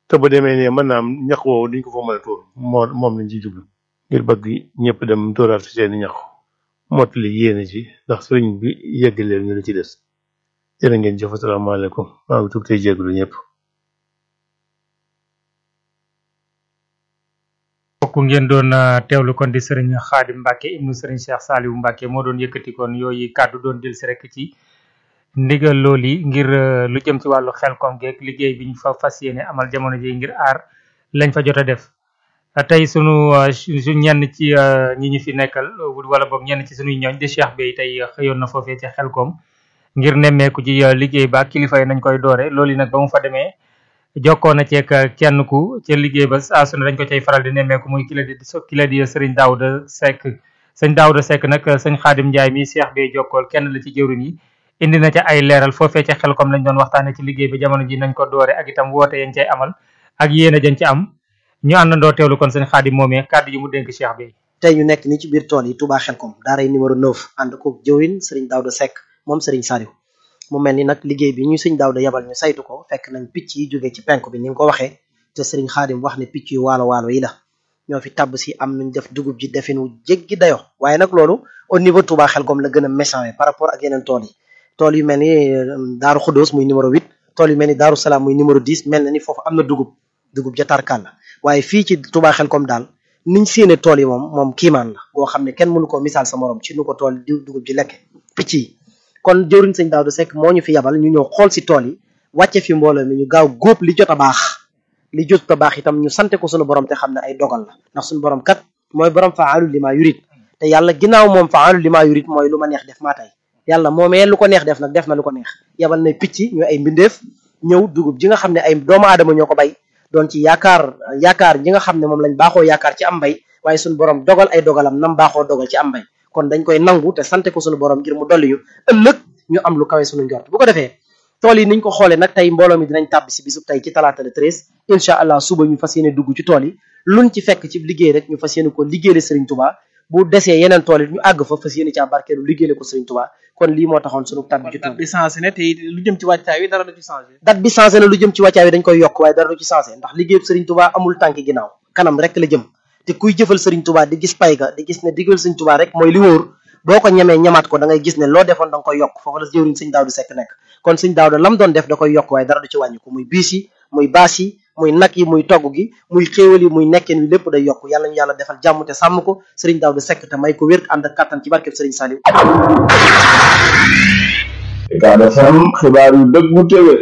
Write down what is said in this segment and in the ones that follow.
te bu demee ne mën naa am ñax woowu duñ ko fa mën a tuur moo moom lañ ci jublu ngir bëgg ñëpp dem tuuraat fi seeni ñax mottali yéene ci ndax sëriñ bi yeggaleel ñu la ci des jërë ngeen jëf asalaamaaleykum maa ngi tudd tey jégalu ñëpp. bokk ngeen doon teewlu kon di sëriñ Xaadim Mbàkke ibnu sëriñ Cheikh Saliou Mbàkke moo doon yëkkati kon yooyu kàddu doon del si rek ci ndigal loolu yi ngir lu jëm ci wàllu xel kom geeg liggéey bi ñu fa fas yéene amal jamono ji ngir aar lañ fa jot a def tey sunu su ñenn ci ñi ñu fi nekkal wala boog ñenn ci sunuy ñooñ di Cheikh Bey tey xëyoon na foofee ci xel kom ngir nemmeeku ci liggéey ba kilifa yi nañ koy doore loolu yi nag ba mu fa demee jokkoo na ceeg kenn ku ca liggéey ba saa su ne dañ ko cay faral di nemmeeku muy kila di kila di sëriñ Daouda Seck sëñ Daouda Seck nag sëñ Xaadim Njaay mi Cheikh Bey jokkool kenn la ci jëwriñ yi indi na ca ay leeral foofee ca xel kom lañ doon waxtaane ci liggéey ba jamono ji nañ ko doore ak itam woote yañ cay amal ak yéen a jañ ci am ñu àndandoo teewlu kon sëñ Xaadim moomee kàddu yi mu dénk Cheikh Bey tey ñu nekk ni ci biir tool yi Touba Xelkom daaray numéro 9 ànd ko jëwriñ sëriñ Daouda Seck moom sëriñ Saliou mu mel ni nag liggéey bi ñu sëñ Daouda yabal ñu saytu ko fekk nañ picc yi jóge ci penk bi ni nga ko waxee te sëriñ Xaadim wax ne picc yu waalo waalo yi la ñoo fi tabb si am nuñ def dugub ji defin wu jéggi dayo waaye nag loolu au niveau Touba Xelkom la gën a méchant par rapport ak yeneen tool yi tool yu mel ni Daaru Xudóos muy numéro 8 tool yu mel ni Daaru Salaam muy numéro 10 mel na ni foofu am na dugub dugub ja tarkal la waaye fii ci Touba Xelkom daal niñ séene tool yi moom moom kiimaan la boo xam ne kenn mënu ko misaal sa morom ci nu ko tool di dugub ji lekke picc yi kon jëwriñ sëñ Daouda Seck moo ñu fi yabal ñu ñëw xool si tool yi wàcce fi mbooloo mi ñu gaaw góob li jot a baax li jot a baax itam ñu sante ko suñu borom te xam ne ay dogal la ndax suñu borom kat mooy borom faalu li maa yurit te yàlla ginnaaw moom faalu li maa yurit mooy lu ma neex def maa tey yàlla moomee lu ko neex def nag def na lu ko neex yabal na picc ñu ay mbindeef ñëw dugub ji nga xam ne ay doomu aadama ñoo ko bay doon ci yaakaar yaakaar ji nga xam ne moom lañ baaxoo yaakaar ci am mbay waaye suñu borom dogal ay dogalam nam baaxoo dogal ci am mbay kon dañ koy nangu te sante ko suñu borom ngir mu dolli ñu ëllëg ñu am lu kawe suñu njort bu ko defee tool yi niñ ko xoolee nag tey mbooloo mi dinañ tàbbi si bisub tey ci talaata le treize incha allah suba ñu fas yéene dugg ci tool yi luñ ci fekk ci liggéey rek ñu fas yéene ko liggéeyale Serigne Touba bu desee yeneen tool yi ñu àgg fa fas yéene caa barkeelu liggéeyale ko Serigne Touba kon lii moo taxoon suñu tàbbi ci tool bi changé na te lu jëm ci wàccaay wi dara du ci changé date bi changé na lu jëm ci wàccaay wi dañ koy yokk waaye dara du ci changé ndax liggéeyub Serigne Touba amul tànki ginnaaw kanam rek la jëm te kuy jëfal Serigne Touba di gis pay ga di gis ne diggal Serigne Touba rek mooy li wóor boo ko ñemee ñamaat ko da ngay gis ne loo defoon da nga koy yokk foofu la jëwriñ sëñ Daouda Seck nekk kon sëñ Daouda lam doon def da koy yokk waaye dara du ci wàññi ko muy biis yi muy baas yi muy nag yi muy togg gi muy xéewal yi muy nekkeen wi lépp day yokk yàlla ñu yàlla defal jàmm te sàmm ko sëriñ Daouda Seck te may ko wér ànd ak kattan ci barkeb sëriñ Saliou Ucab FM xibaar yu dëggu téwé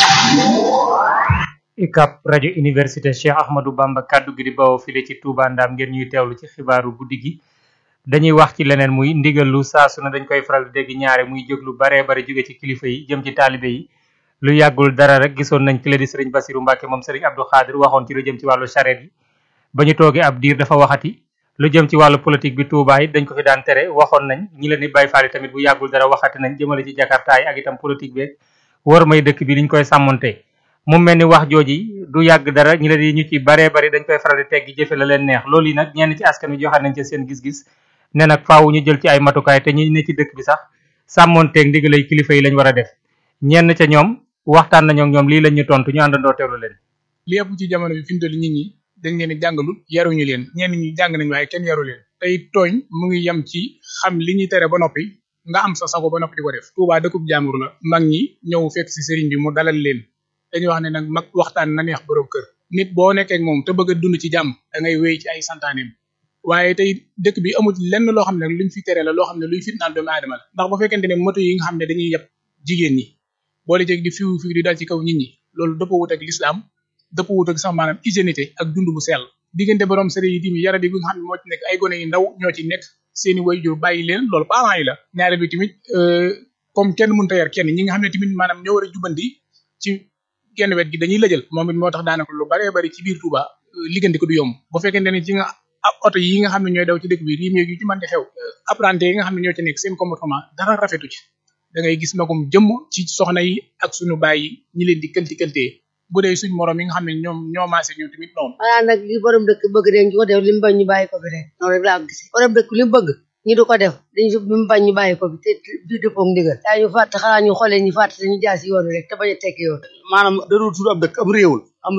UCAB rajo université Cheikh Ahmadou Bamba kaddu gi di bawoo file ci Touba Ndam ngeen ñuy teewlu ci xibaaru guddi gi dañuy wax ci leneen muy ndigal lu saa su ne dañ koy faral di dégg ñaare muy jóg lu baree bari jóge ci kilifa yi jëm ci taalibe yi lu yàggul dara rek gisoon nañ ki la di sëriñ Basiru Mbàkke moom sëriñ Abdou Khadir waxoon ci lu jëm ci wàllu charrette yi ba ñu toogee ab diir dafa waxati lu jëm ci wàllu politique bi Touba it dañ ko fi daan tere waxoon nañ ñi leen di bay faali tamit bu yàggul dara waxati nañ jëmale ci jakartaay ak itam politique beeg war may dëkk bi liñ koy sàmmonte mu mel ni wax jooji du yàgg dara ñi la di ñu ci baree bari dañ koy faral di teggi jëfe la leen neex loolu yi nag ñenn ci askan wi joxe nañ ci seen gis-gis ne nag faaw ñu jël ci ay matukaay te ñi ne ci dëkk bi sax sàmmonteeg ndigalay kilifa yi lañ war a def ñenn ca ñoom waxtaan nañoo ak ñoom lii lañ ñu tontu ñu àndandoo teewlu leen li ëpp ci jamono bi fi mu toll nit ñi dañ leen di jàngalul yaruñu leen ñenn ñi jàng nañ waaye kenn yaru leen tey tooñ mu ngi yem ci xam li ñuy tere ba noppi nga am sa sago ba noppi di ko def Touba dëkkub jàmbur la mag ñi ñëw fekk si sëriñ bi mu dalal leen dañuy wax ne nag mag waxtaan na neex borom kër nit boo nekkee ak moom te bëgg a dund ci jàmm da ngay wéy ci ay santaaneem waaye tey dëkk bi amul lenn loo xam ne luñ fi tere la loo xam ne luy fitnaal doomu aadama la ndax bu fekkente ne moto yi nga xam ne dañuy yeb jigéen ñi boole jeg di fiw fiw di dal ci kaw nit ñi loolu dëpp wut ak lislaam dëpp wut ak sax maanaam hygiénité ak dund bu sell diggante borom sëriñ yi tamit yaradi bi nga xam ne moo ci nekk ay gone yu ndaw ñoo ci nekk seeni waajur bàyyi leen loolu parents yi la ñaare bi tamit comme kenn mënta yar kenn ñi nga xam ne tamit maanaam ñoo war a jubanti ci genn wet gi dañuy lëjal moom it moo tax daanaka lu baree bari ci biir Touba liggéeyante ko du yomb bu fekkente ne ci nga ab oto yi nga xam ne ñooy daw ci dëkk bi riim yu ci mën di xew apprenti yi nga xam ne ñoo ci nekk seen comportement dara rafetu ci da ngay gis magum jëmm ci soxna yi ak suñu baay yi ñi leen di këlti këltee bu dee suñ morom yi nga xam ne ñoom ñoo maase ñoom tamit noonu xanaa nag li borom dëkk bëgg dañ ko def li mu bañ ñu bàyyi ko fi rek noonu rek laa ko gisee borom dëkk li mu bëgg ñu du ko def dañ li mu bañ ñu bàyyi ko fi te du dëppoo ak ndigal daa ñu fàtte xanaa ñu xoolee ñu fàtte te ñu jaar si yoon wi rek te bañ a tekki yoon maanaam darul tudd ab dëkk am réewul